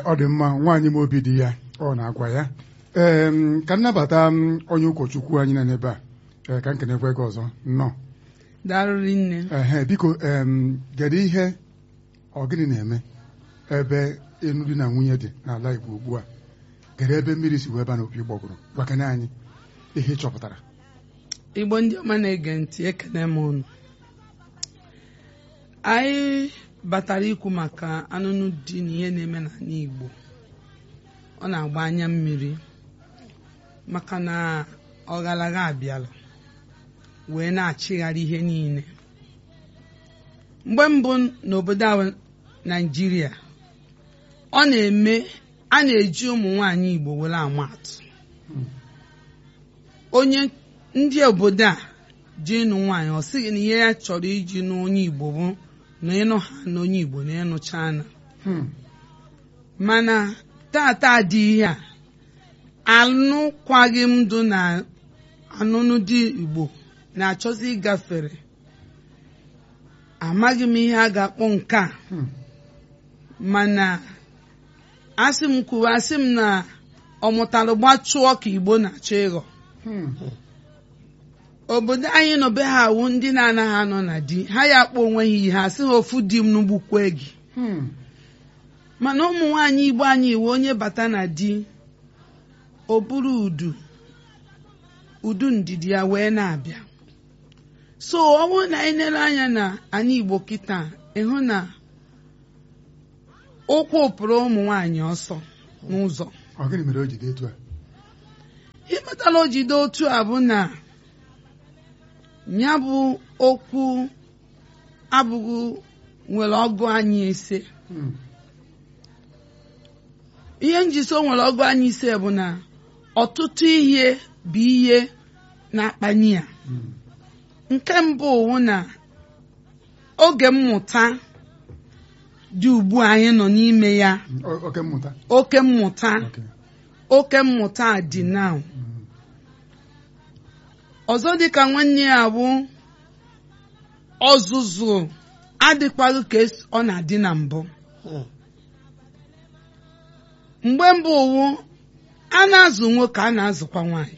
ọ dị mma nwaanyị m obi dị ya ọ na-agwa ya ee ka nnabata m onye ụkọchukwu anyị na n'ebe a ee, ka m kenekwe gị ọzọ nnọọ darụrị nne ehe biko em, kedu ihe ọ gịnị na-eme ebe ịnụ di na nwunye dị n'ala Igbo ugbu a kedu ebe mmiri si wee ba n'opi gbọgụrụ gwakene anyị ihe ị chọpụtara igbo ndị ọma na-ege ntị ekene m unu anyị batara ikwu maka anụnụ di na ihe na-eme n'ala igbo ọ na-agba anya mmiri maka na ọghalaga abịala wee na-achịgharị ihe niile mgbe mbụ n'obodo ahụ naijiria ọ na-eme a na-eji ụmụ nwanyị igbo were amatụ onye ndị obodo a ji ịnụ nwaanyị ọ sịghị na ihe ya chọrọ iji nụ onye igbo bụ na ịnụ ha na onye igbo na ịnụcha na Hmm. mana tata dị ihe a anụkwaghị m ndụ na anụnụ dị igbo na-achọzi ịgafere amaghị m ihe a ga-akpọ nke a Hmm. mana asị m kwuwe asị m na ọ mụtara gbachụọ ka igbo na-achọ ịghọ Hmm. obodo anyị nọ be ha awụ ndị na-anaghị anọ na di ha ya akpọ onwe ha ihe asị ha ofu di m n'ugbukwe gị Hmm. mana ụmụ nwaanyị igbo anyị iwe onye bata na di o buru udu udu ndidi ya wee na-abịa so ọ bụrụ na anyị nere anya na anyị igbo kịta ịhụ na ụkwụ pụrụ ụmụ nwaanyị ọsọ n'ụzọ ọ gịnị mere o ji dị etu a ihe kpatara o jide otu a bụ na ya bụ okwu abụghị nwere ọgụ anyị ise Hmm. ihe njisi o nwere ọgụ anyị ise bụ na ọtụtụ ihe bụ ihe na-akpanye ya Hmm. nke mbụ wụ na oge mmụta dị ugbu a anyị nọ n'ime ya O- oke mmụta oke mmụta Okay. oke mmụta dị now Hmm. ọzọ dịka nwanne ya bụ ọzụzụ adịkwaghị ka es- ọ na-adị na mbụ mgbe mbụ owu a na-azụ nwoke a na-azụkwa nwaanyị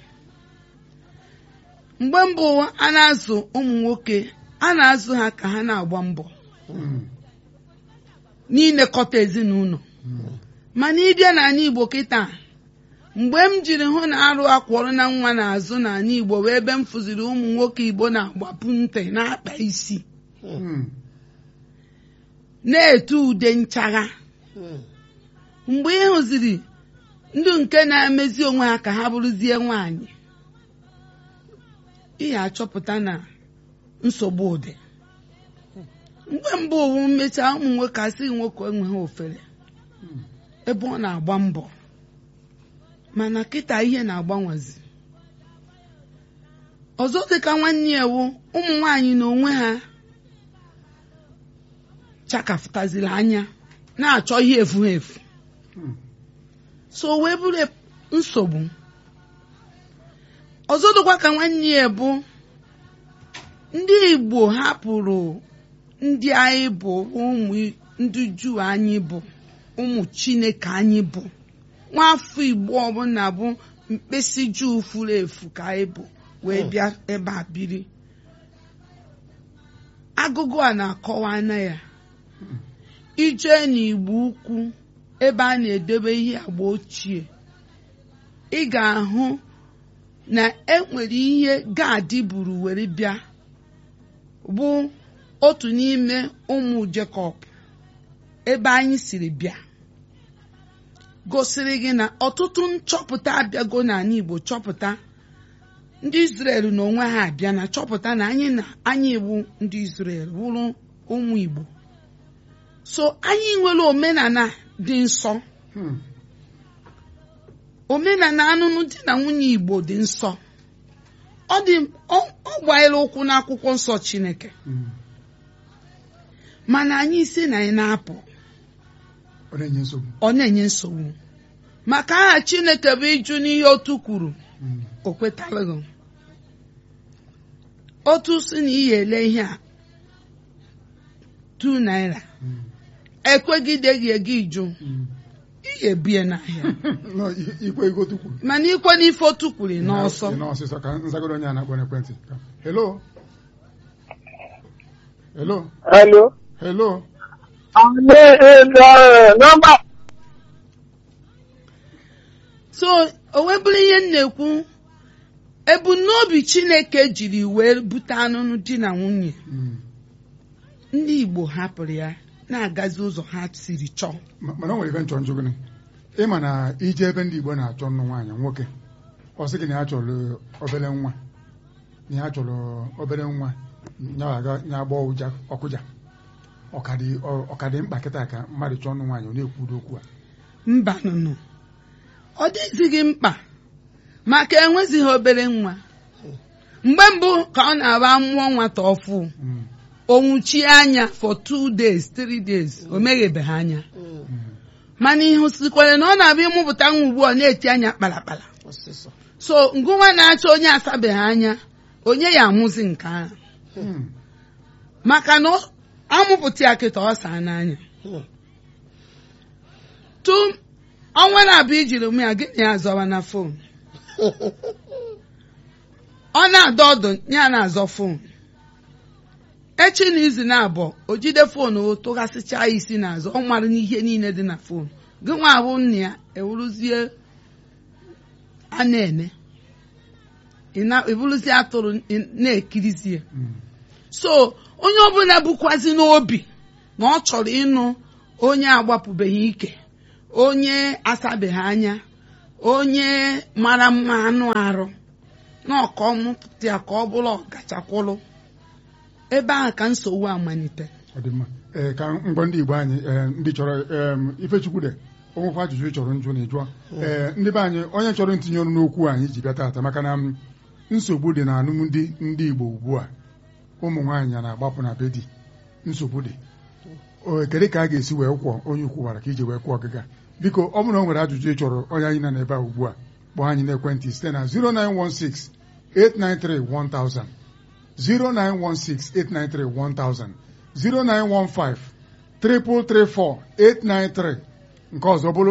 mgbe mbụ owu a na-azụ ụmụ nwoke a na-azụ ha ka ha na-agba mbọ Hmm. n'ilekọta ezinụlọ Hmm. mana ịbịa n'ala igbo kịta mgbe m jiri hụ na arụ akwọrọ na nwa n'azụ n'ala igbo wee ebe m fụziri ụmụ nwoke igbo na-agbapụ ntị na-akpa isi Hmm. na-etu ude nchagha mgbe ị hụziri ndị nke na-emezi onwe ha ka ha bụrụzie nwaanyị ị ga-achọpụta na nsogbu ụdị mgbe mbụ owu mmechaa ụmụ nwoke asịghị nwoke enweghị ofere Hmm. ebe ọ na-agba mbọ mana kịta ihe na-agbanwezi ọzọ dịka nwanne ya ewu ụmụ nwaanyị na onwe ha chakafụtaziri anya na-achọ ihe efu efu Hmm. so wee bụrụ nsogbu ọzọ dịkwa ka nwanne ya bụ ndị igbo hapụrụ ndị anyị bụ ụmụ ndị juu anyị bụ ụmụ chineke anyị bụ nwafọ igbo ọbụla bụ mkpịsị juu furu efu ka anyị bụ wee bịa ebe a biri agụgụ a na-akọwa anya ya ijee n'igbo ukwu ebe a na-edebe ihe agba ochie ị ga-ahụ na enwere ihe gadi buru were bịa bụ otu n'ime ụmụ Jekọb ebe anyị siri bịa gosiri gị na ọtụtụ nchọpụta abịago n'ala Igbo chọpụta ndị Izrel na onwe ha abịa na chọpụta na anyị na anyị bụ ndị Izrel bụrụ ụmụ Igbo so anyị nwere omenala dị nsọ Hmm. omenala anụnụ di na nwunye Igbo dị nsọ ọ dị ọ ọ gbanyere ụkwụ n'akwụkwọ nsọ Chineke Hmm. mana anyị si na anyị na-apụ ọ na-enye nsogbu ọ na-enye nsogbu maka aha Chineke bụ ịjụ n'ihe otu kwuru Hmm. o kwetaghị otu si na iyi ele ihe a 2 naira Hmm. ekwegideghị gị jụ Hmm. ị ga-ebie n'ahịa Nọ, i- ikwe ego tukwuru mana ikwe n'ife otu kwuru n'ọsọ Ị n'ọsịsọ ka nzagoro onye a na-akpọ n'ekwentị hello hello Hello. hello Nọmba so o wee bụrụ ihe m na-ekwu ebumnobi chineke jiri wee bute anụnụ di na nwunye Mm. ndị igbo hapụrụ ya na-agazi ụzọ ha siri chọọ Ma- mana o nwere ife nchọ njụ gịnị ịma na ije ebe ndị Igbo na-achọ nnụ nwaanyị nwoke ọ sị gị na ya chọrọ obere nwa na ya chọrọ obere nwa ya aga ya agba ụja ọkụja ọkadị ọ- ọkadị mkpa kịta ka mmadụ chọọ nnụ nwaanyị ọ na-ekwudo okwu a mba nụnụ ọ dịzighị mkpa maka enwezighị obere nwa mgbe mbụ ka ọ na-aba mmụọ nwata ọfụ Mm, o nwuchie anya for two days three days o meghebeghị anya mm. mana ihe sikwere na ọ na-abịa ịmụpụta nwa ugbu a na-eti anya kpalakpala ọsịsọ so ngụnwa na-achọ onye asabeghị anya onye ya amụzi nke ahụ Mm. maka na ọ- amụpụta ya kịta ọ saa n'anya Hmm. tu ọnwa na-abịa ijiri m ya gịnị ya azọwa na fon ọ na-adọ ọdụ ya na-azọ fon echi na izu na-abụọ o jide fon o tụghasịchaa isi n'azụ ọ mara n'ihe niile dị na fon gị nwa abụ nna ya ewuruzie a na-ene ị na- eburuzie atụrụ ị na-ekirizie Mm. so onye ọbụla bụkwazi n'obi na ọ chọrọ ịnụ onye agbapụbeghị ike onye asabeghị anya onye mara mma anụ arụ na ọka ọmụpụta ya ka ọ bụrụ ọgachakwụlụ ebe ahụ ka nsogbu amalite ọ dị mma ee ka ngwa ndị Igbo anyị ee, ndị chọrọ em, Ifechukwude onwekwa ajụjụ ị chọrọ njụ na ịjụọ ee ndị be anyị onye chọrọ ntinye ọnụ n'okwu anyị ji bịa taata maka na m, nsogbu dị na alụmdi ndị Igbo ugbu a ụmụ nwaanyị na-agbapụ na be di nsogbu dị O, kedu ka a ga-esi wee kwụọ onye ukwu gwara ka iji wee kwụọ ọgịga biko ọ bụrụ na o nwere ajụjụ ị chọrọ onye anyị nọ n'ebe a ugbu a kpọọ anyị n'ekwentị site na 0916 893 1000 0916-893-1000 0915 3334893 nke ọzọ bụrụ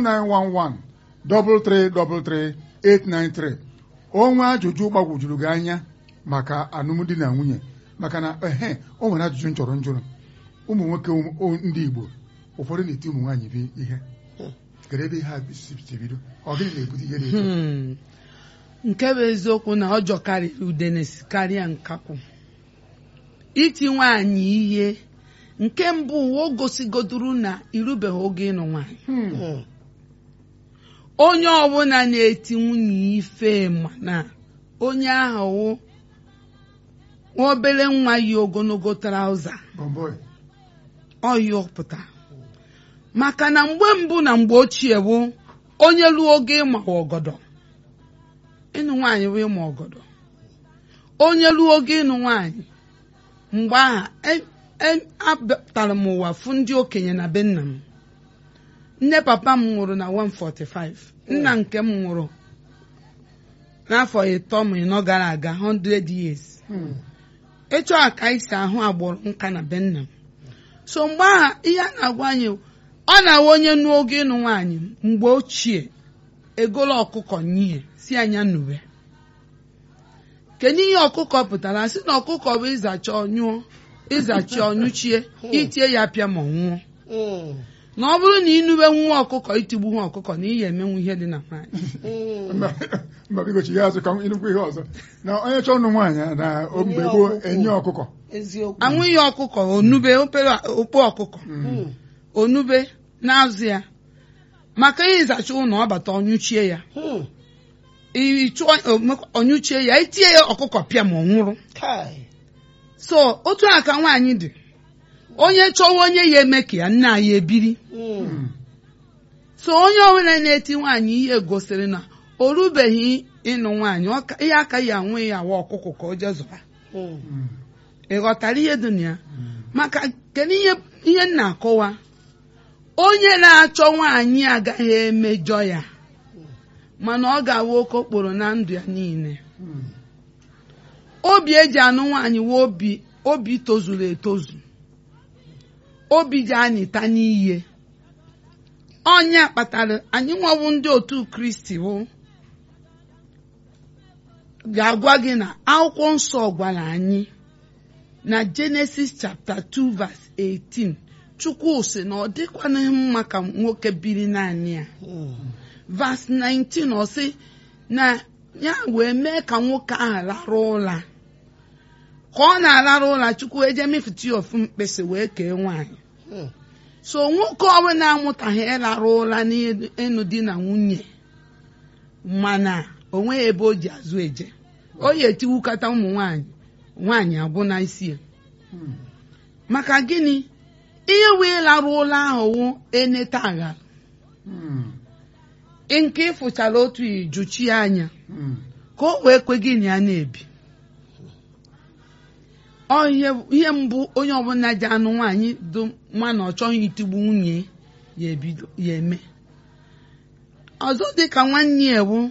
0911-333-893 onwe ajụjụ gbagwojuru gị anya maka alụmdi na nwunye maka na ehe o nwere ajụjụ nchọrọ njụrụ ụmụ nwoke o- ndị Igbo ụfọdụ na-eti ụmụ nwaanyị bi ihe kedu ebe ihe a si si bido ọ gịnị na-ebute ihe na-eto Hmm. nke bụ eziokwu na ọjọ karịrị udenesi karịa nkakwụ iti nwaanyị ihe nke mbụ uwe o gosigoduru na irubeghị oge ịnụ nwaanyị Hmm. onye ọbụla na-eti nwunye ife mana onye ahụ wụ nwa obere nwa yi ogologo trauza Bọmbọị. ọyị pụta maka na mgbe mbụ na mgbe ochie bụ onye ruo oge ịmawa ọgọdọ ịnụ nwaanyị bụ ịma ọgọdọ onye ruo oge ịnụ nwaanyị mgbe aha e- e- apụtara m ụwa fụ ndị okenye na be nna m nne papa m nwụrụ na 145 nna nke m nwụrụ n'afọ ịtọ ma ịnọ gara aga 100 years Hmm. ịchọ a ka anyị si ahụ agbụrụ nka na be nna m so mgbe aha ihe a na-agwa anyị ọ na-awa onye nụ oge ịnụ nwaanyị mgbe ochie egolo ọkụkọ nye si anya nube kedu ihe ọkụkọ pụtara sị na ọkụkọ bụ ịzacha ọnyụọ ịzachi ọnyụchie itie ya pịa ma ọ nwụọ Mm. na ọ bụrụ na ịnube nwa ọkụkọ itigbu nwa ọkụkọ na ihe emenwu ihe dị na nwaanyị Mm. mba mba biko chi ya azụ ka ịnụkwu ihe ọzọ na onye chọọ ụnụ nwaanyị na mgbe gboo enye ọkụkọ eziokwu anwụ ihe ọkụkọ onube opere okpo ọkụkọ Mm. onube na-azụ ya maka ịzacha ụlọ ọbata ọnyụchie ya Mm. ịchụọ ọnyụchie ya itie ya ọkụkọ pịa ma ọ nwụrụ kai so otu a ka nwaanyị dị onye chọwa onye ya eme ka ya nna ya ebiri Mm. so onye ọbụla na-eti nwaanyị ihe gosiri na o rubeghị ịnụ nwaanyị ọ ka- ihe aka ya anwe ya awa ọkụkọ ka o jee zụba Mm. ị ghọtara ihe dị na ya maka kedu ihe ihe m na-akọwa onye na-achọ nwaanyị agaghị emejọ ya mana ọ ga-awa oke okporo na ndụ ya niile obi eji anụ nwaanyị wee obi obi tozuru etozu obi ji anyịta n'ihe ọnya kpatara anyị nwawu ndị otu kristi bụ ga-agwa gị na akwụkwọ nsọ gwara anyị na Genesis chapter 2 verse 18 chukwu sị na ọ dịkwana mma ka nwoke biri naanị ya verse 19 ọ sị na ya wee mee ka nwoke ahụ lara ụla ka ọ na-alara ụla chukwu eje mefụta ya ofu mkpịsị wee kee nwaanyị so nwoke ọbụla amụtaghị ịlara ụla n'ịnụ di na nwunye mana o nweghị ebe o ji azụ eje o yi etiwukata ụmụ nwaanyị nwaanyị abụ na isi ya maka gịnị ihe wee lara ụla ahụ wụ eneta aghara nke ịfụchara otu ijuchie anya ka o wee kwe gị na ya na-ebi ọ ihe mbụ onye ọbụla ji anụ nwaanyị dị nwa na ọ chọghị itigbu nwunye ya ebido ya eme ọzọ dịka nwanne ya bụ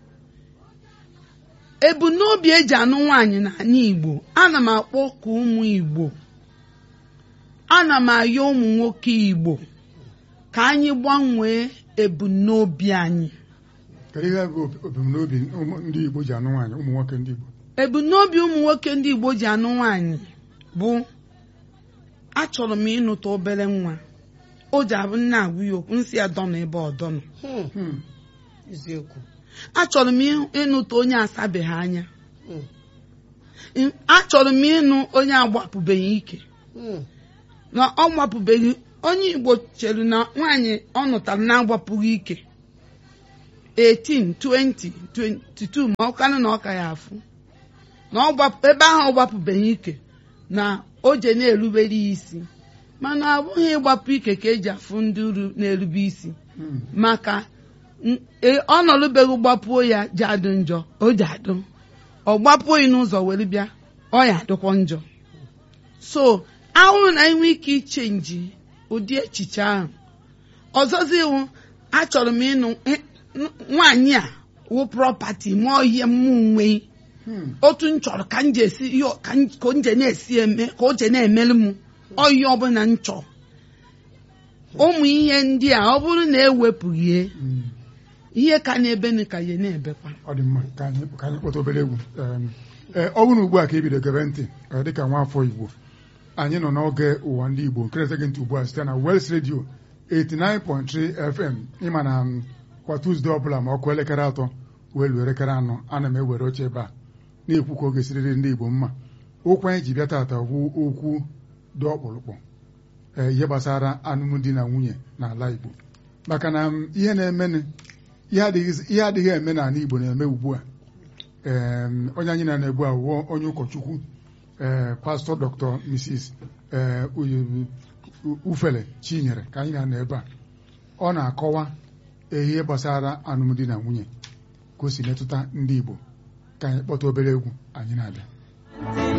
ebumnobi eji anụ nwaanyị n'ala Igbo ana m akpọ ka ụmụ Igbo ana m ayọ ụmụ nwoke Igbo ka anyị gbanwee ebumnobi anyị kedu ihe bụ ebumnobi ndị Igbo ji anụ nwaanyị ụmụ nwoke ndị Igbo ebumnobi ụmụ nwoke ndị Igbo ji anụ nwaanyị bụ achọrọ m ịnụta obere nwa o ji abụ nna agwa ya okwu nsị ya dọnọ ebe ọ dọnọ eziokwu achọrọ m ịnụta onye asabeghị anya achọrọ m ịnụ onye agbapụbeghị ike na ọ gbapụbeghị onye Igbo chere na nwaanyị ọ nụtara na-agbapụghị ike 18 20 22 ma ọ kanụ na ọ ka ya afụ na ebe ahụ ọ gbapụbeghị ike na o je na-erubere ya isi mana ọ bụghị ịgbapụ ike ka eji afụ ndị uru na-erube isi maka ọ nọrụbeghị gbapuo ya ji adụ njọ o ji adụ ọ gbapuo ya n'ụzọ were bịa ọ ya adịkwa njọ so ahụrụ na enwe ike ichenji ụdị echiche ahụ ọzọzi iwu achọrọ m ịnụ nwaanyị a wụ prọpati mụọ ihe mma onwe otu m chọrọ ka m ji esi ka o nje na-esi eme ka o je na-emere m ọyị ọbụla m chọrọ ụmụ ihe ndị a ọ bụrụ na ewepụghị ihe ka na-ebe ka ya na-ebekwa ọ dị mma ka anyị ka anyị kpọta obere egwu ee ọ bụrụ ugbu a ka ebido gebe ntị dịka nwaafọ Igbo anyị nọ n'oge ụwa ndị Igbo nke na-ese gị ntị ugbu a site na Wels Radio 89.3 FM ịma na kwa Tuzdee ọbụla ma ọkụ elekere atọ wee luo elekere anọ ana m ewere oche ebe a na-ekwu ka oge siriri ndị Igbo mma okwu anyị ji bịa tata bụ okwu dị ọkpụrụkpụ ee ihe gbasara alụmdi na nwunye n'ala Igbo maka na ihe na-eme ihe adịghị eme n'ala Igbo na-eme ugbu a ee onye anyị na na-egbu awụọ onye ụkọchukwu ee pastọ dr mrs ee ufele chinyere ka anyị na-anọ ebe a ọ na-akọwa ihe gbasara alụmdi na nwunye ka o si metụta ndị Igbo ka anyị kpọta obere egwu anyị na-abịa